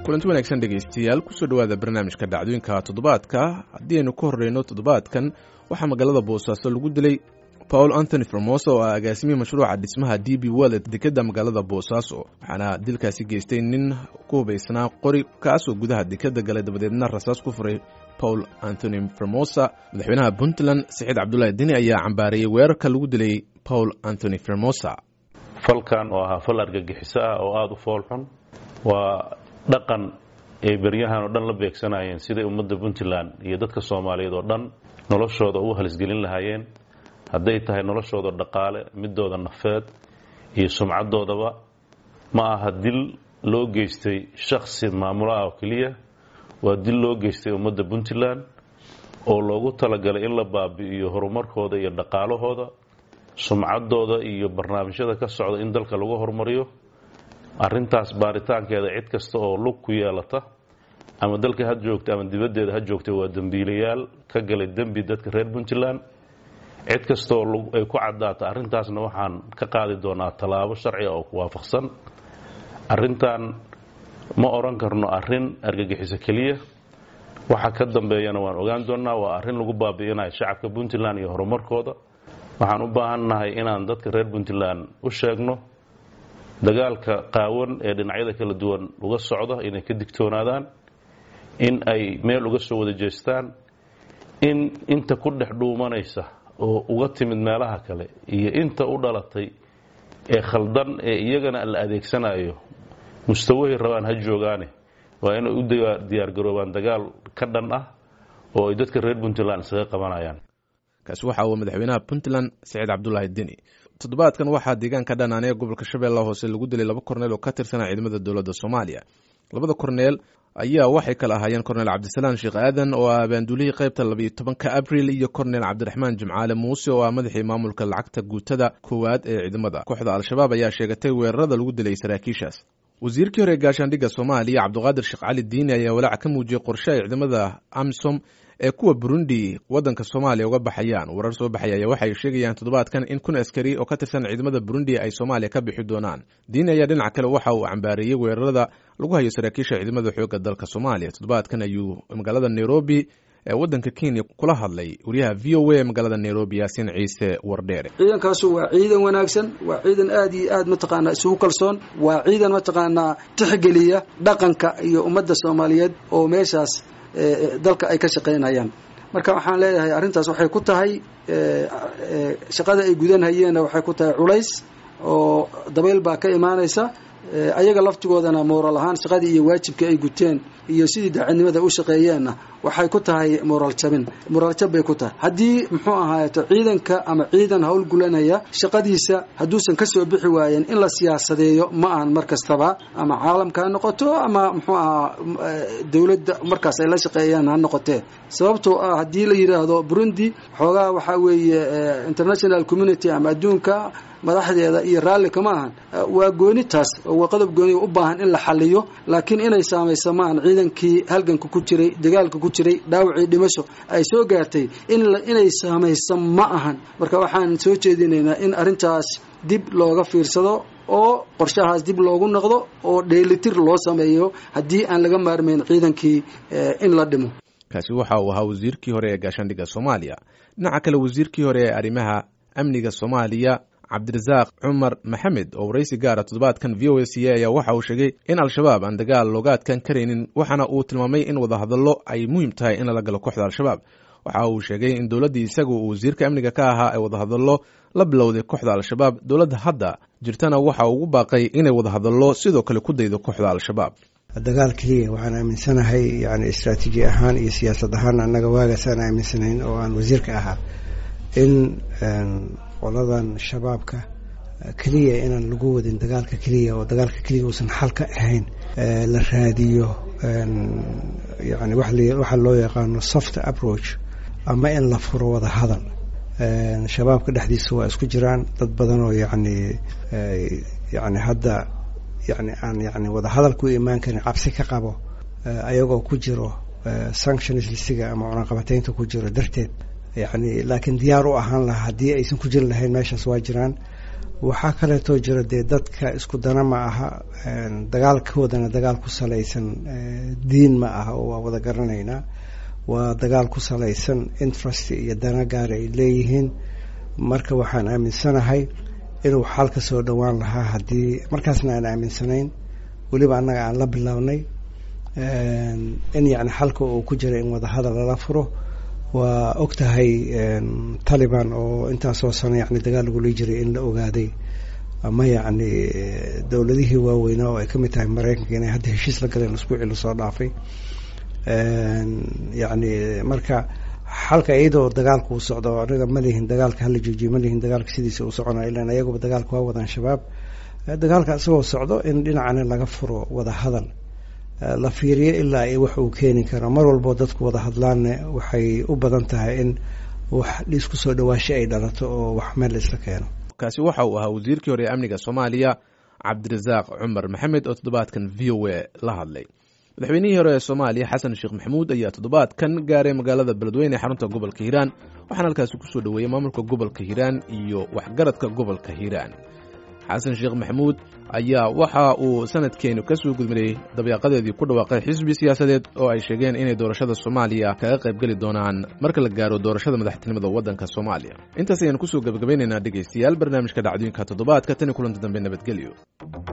kulanti wanaagsan dhegaystayaal kusoo dhowaada barnaamijka dhacdooyinka toddobaadka haddii aynu ka horreyno toddobaadkan waxaa magaalada boosaaso lagu dilay paul anthony formosa oo ah agaasimihii mashruuca dhismaha d b wellet dekedda magaalada boosaaso waxaana dilkaasi geystay nin ku hubaysnaa qori kaasoo gudaha dekedda galay dabadeedna rasaas ku furay paul anthony formosa madaxweynaha puntland saciid cabdulaahi deni ayaa cambaareeyey weerarka lagu dilay paul anthony formosa falkan oo ahaa fal argagixiso ah oo aada u foolxun waa dhaqan ay beryahan oo dhan la beegsanayeen siday ummadda puntland iyo dadka soomaaliyeed oo dhan noloshooda ugu halisgelin lahaayeen hadday tahay noloshooda dhaqaale midooda nafeed iyo sumcadoodaba ma aha dil loo geystay shakhsi maamulaha oo keliya waa dil loo geystay ummadda puntland oo loogu talagalay in la baabi'iyo horumarkooda iyo dhaqaalahooda sumcadooda iyo barnaamijyada ka socda in dalka lagu horumariyo arintaas baaritaankeeda cid kasta oo lug ku yeelata ama dalka ha joogta ama dibaddeeda ha joogta waa dembiilayaal ka galay dembi dadka reer puntland cid kastaoo ay ku caddaata arrintaasna waxaan ka qaadi doonaa tallaabo sharciga oo ku waafaqsan arrintan ma odhan karno arrin argagixiso keliya waxa ka dambeeyana waan ogaan doonnaa waa arrin lagu baabi'inayo shacabka puntland iyo horumarkooda waxaan u baahannahay inaan dadka reer puntland u sheegno dagaalka qaawan ee dhinacyada kala duwan uga socda inay ka digtoonaadaan in ay meel uga soo wada jeestaan in inta ku dhex dhuumanaysa oo uga timid meelaha kale iyo inta u dhalatay ee khaldan ee iyagana la adeegsanayo mustawahay rabaan ha joogaane waa inay u diyaargaroobaan dagaal ka dhan ah oo ay dadka reer puntland isaga qabanayaan kaasi waxa uu madaxweynaha puntland saciid cabdulaahi deni toddobaadkan waxaa deegaanka dhanaanee gobolka shabeellaha hoose lagu dilay laba korneel oo ka tirsanaa ciidamada dowladda soomaaliya labada korneel ayaa waxay kala ahaayeen korneel cabdisalaan sheekh aadan oo ah abaanduulihii qaybta labayo tobanka abril iyo korneel cabdiraxmaan jimcaale muuse oo ah madaxii maamulka lacagta guutada koowaad ee ciidamada kooxda al-shabaab ayaa sheegatay weerarada lagu dilay saraakiishaas wasiirkii hore ee gaashaandhigga soomaaliya cabdiqaadir sheekh cali diini ayaa walaac ka muujiyey qorshe ay ciidamada amisom ee kuwa burundi waddanka soomaaliya uga baxayaan warar soo baxaya ayaa waxay sheegayaan toddobaadkan in kun askari oo ka tirsan ciidamada burundi ay soomaaliya ka bixi doonaan diini ayaa dhinaca kale waxa uu cambaareeyey weerarada lagu hayo saraakiisha ciidamada xoogga dalka soomaaliya toddobaadkan ayuu magaalada nairobi ee waddanka kenya kula hadlay wariyaha v o a ee magaalada nairobi yaasiin ciise wardheere ciidankaasu waa ciidan wanaagsan waa ciidan aad iyo aad mataqaanaa isugu kalsoon waa ciidan mataqaanaa tixgeliya dhaqanka iyo ummadda soomaaliyeed oo meeshaas dalka ay ka shaqaynayaan marka waxaan leeyahay arrintaas waxay ku tahay shaqada ay gudanhayeenna waxay ku tahay culays oo dabayl baa ka imaanaysa ayaga laftigoodana mooral ahaan shaqadii iyo waajibkii ay guteen iyo sidii daacadnimada u shaqeeyeenna waxay ku tahay moraal jabin moraal jab bay ku tahay haddii muxuu ahaayeto ciidanka ama ciidan hawl gulanaya shaqadiisa hadduusan kasoo bixi waayeen in la siyaasadeeyo ma ahan mar kastaba ama caalamka ha noqoto ama muxuu ahaa dowladda markaas ay la shaqeeyaan ha noqotee sababtoo ah haddii la yidhaahdo burundi xoogaa waxaa weeye international community ama adduunka madaxdeeda iyo raalli kama ahan waa gooni taas waa qodob gooni u baahan in la xaliyo laakiin inay saamayso maahan ciidankii halganka ku jiray dagaalka ku jiray dhaawacii dhimasho ay soo gaartay inay saamayso ma ahan marka waxaan soo jeedinaynaa in arrintaas dib looga fiirsado oo qorshahaas dib loogu noqdo oo dheelitir loo sameeyo haddii aan laga maarmayn ciidankii in la dhimo kaasi waxa uu ahaa wasiirkii hore ee gaashaandhigga soomaaliya dhinaca kale wasiirkii hore ee arrimaha amniga soomaaliya cabdirasaaq cumar maxamed oo waraysi gaara toddobaadkan v o a c a ayaa waxa uu sheegay in al-shabaab aan dagaal looga adkaan karaynin waxaana uu tilmaamay in wadahadallo ay muhiim tahay in lala galo kooxda al-shabaab waxa uu sheegay in dowladdii isagu uu wasiirka amniga ka ahaa ay wadahadallo la bilowday kooxda al-shabaab dowladda hadda jirtana waxa uu ugu baaqay inay wadahadallo sidoo kale ku daydo kooxda al-shabaab dagaal keliya waxaan aaminsanahay yani istraatiiji ahaan iyo siyaasad ahaan annaga waagaasaan aaminsanayn oo aan wasiirka ahaa in qoladan shabaabka keliya inaan lagu wadin dagaalka keliya oo dagaalka keliya uusan xal ka ahayn la raadiyo yani waxaa loo yaqaano soft approach ama in la furo wada hadal shabaabka dhexdiisa waa isku jiraan dad badan oo yani yani hadda yani aan yani wada hadal ku imaan karin cabsi ka qabo ayagoo ku jiro sanctions lisiga ama cunaqabateynta ku jiro darteed yani laakiin diyaar u ahaan lahaa haddii aysan ku jiri lahayn meeshaas waa jiraan waxaa kaleetoo jira dee dadka isku dana ma aha dagaalkoodana dagaal ku salaysan diin ma aha oo waa wada garanaynaa waa dagaal ku salaysan interest iyo dana gaar ay leeyihiin marka waxaan aaminsanahay inuu xal ka soo dhowaan lahaa haddii markaasna aan aaminsanayn weliba annaga aan la bilownay in yacni xalka uu ku jira in wadahadal lala furo waa og tahay taliban oo intaasoo sano yani dagaal lagula jiray in la ogaaday ama yacni dowladihii waaweynaa oo ay ka mid tahay maraykanka inay hadda heshiis la galeen isbuucii lasoo dhaafay yacni marka xalka iyadoo dagaalka uu socdo anaga ma lihin dagaalka hala joojiyo ma lihin dagaalka sidiisa uu soconaa ilan ayaguba dagaalka waa wadaan shabaab dagaalka isagoo socdo in dhinacana laga furo wada hadal la fiiriyo ilaa ay wax uu keeni karo mar walboo dadku wada hadlaanna waxay u badan tahay in wax isku soo dhawaasho ay dhalato oo wax meel la isla keeno kaasi waxa uu ahaa wasiirkii hore ee amniga soomaaliya cabdirasaaq cumar maxamed oo toddobaadkan v o a la hadlay madaxweynihii hore ee soomaaliya xasan sheekh maxamuud ayaa toddobaadkan gaaray magaalada beledweyne ee xarunta gobolka hiiraan waxaana halkaasi kusoo dhoweeyey maamulka gobolka hiiraan iyo waxgaradka gobolka hiiraan xasan sheekh maxamuud ayaa waxa uu sanadkeenu ka soo gudminayey dabeeqadeedii ku dhawaaqay xisbi siyaasadeed oo ay sheegeen inay doorashada soomaaliya kaga qayb geli doonaan marka la gaaro doorashada madaxtinimada waddanka soomaaliya intaas ayaan kusoo gebagabaynaynaa dhegaystayaal barnaamijka dhacdooyinka toddobaadka tan iyo kulanta dambe nabadgelyo